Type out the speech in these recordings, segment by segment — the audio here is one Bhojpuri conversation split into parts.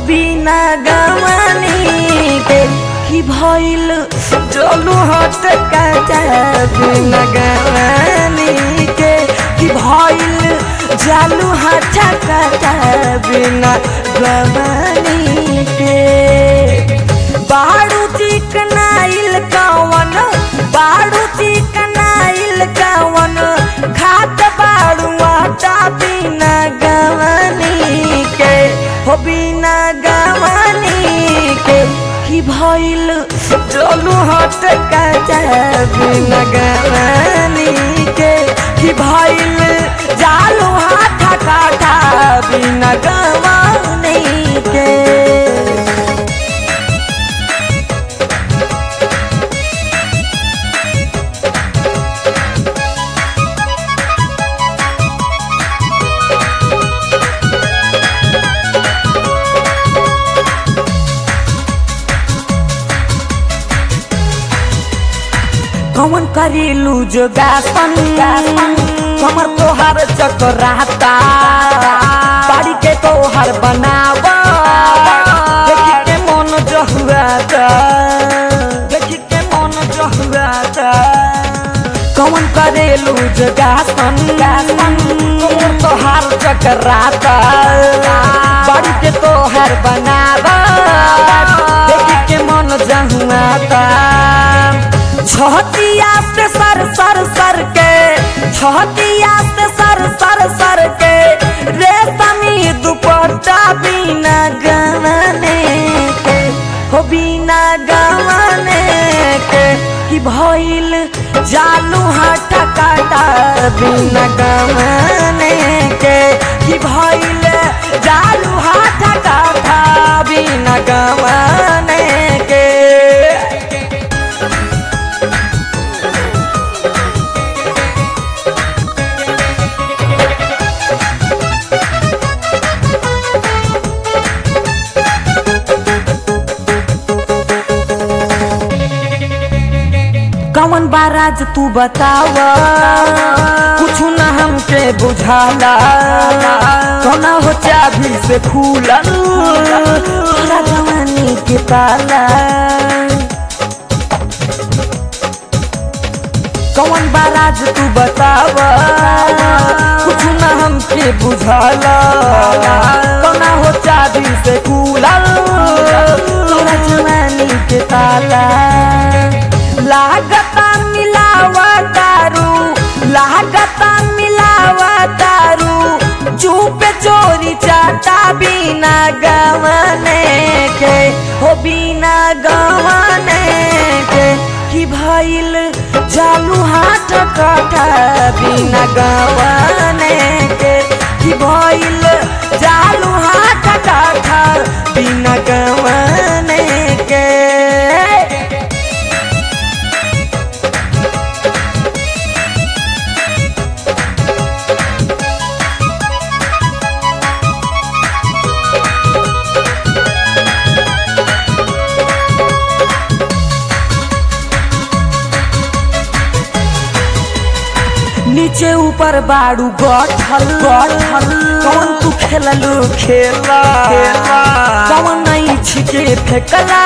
बिना गवानी के की भइल चलू हट काटा बिना गवानी के की भइल जालू हट काटा बिना गवानी के बाड़ू चिकनाइल कवन बाड़ू चिकनाइल कवन खात बाड़ू आटा बिना गवानी के हो बिना गवानी के की भइल चलू हट काटा बिना गवानी के की भइल जालू हाथ काटा बिना गवानी के कौन करेलू जो गासन कमर तोहर चकराता बाड़ी के तोहर बनावा देखी के मन जहुआता देखी के मन जहुआता कौन करेलू जो गासन कमर तोहर चकराता बाड़ी के तोहर बनावा देखी के मन जहुआता छतिया से सर सर सर के छतिया से सर सर सर के रेशमी दुपट्टा बिना गवाने के हो बिना गवाने के कि भइल जालू हाथ काटा बिना गवाने के कि भइल जालू हाथ काटा बिना गवाने के कौन बाराज तू बतावा कुछ न हमके बुझाला सोना हो चाबी से खुलल तोरा जवानी के ताला कौन बाराज तू बतावा कुछ न हमके बुझाला सोना हो चाबी से खुलल तोरा जवानी के ताला लागता मिलावा दारू लागता मिलावा दारू चुप चोरी चाटा बिना गवाने के हो बिना गवाने के कि भइल जालू हाथ काटा बिना गवाने के कि भइल जालू हाथ काटा बिना गवाने के नीचे ऊपर बाड़ू गठल गठल कौन तू खेललू खेला खेला कौन नहीं छिके फेकला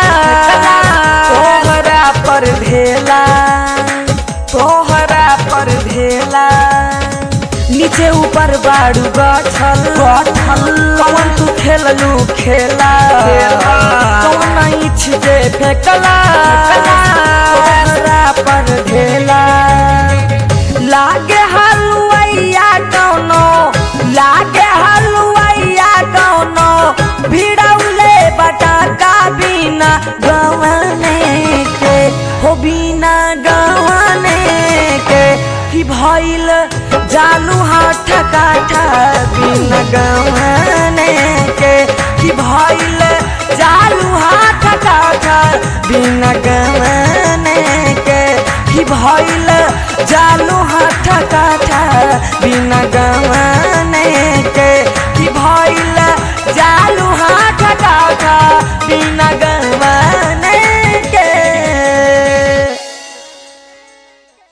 तोहरा पर भेला तोहरा पर भेला नीचे ऊपर बाड़ू गठल गठल कौन तू खेललू खेला खेला कौन नहीं छिके फेकला तोहरा पर भेला लागे हलुआइया कौनो लागे हलुआइया कौनो भिड़ौले बटाका बिना गवाने के हो बिना गवाने के कि भइल जालू हाथ काठा बिना गवाने के कि भइल जालू हाथ काठा बिना गवाने के कि भइल जालू हाथ काठा बिना गवाने के कि भइल जालू हाथ काठा बिना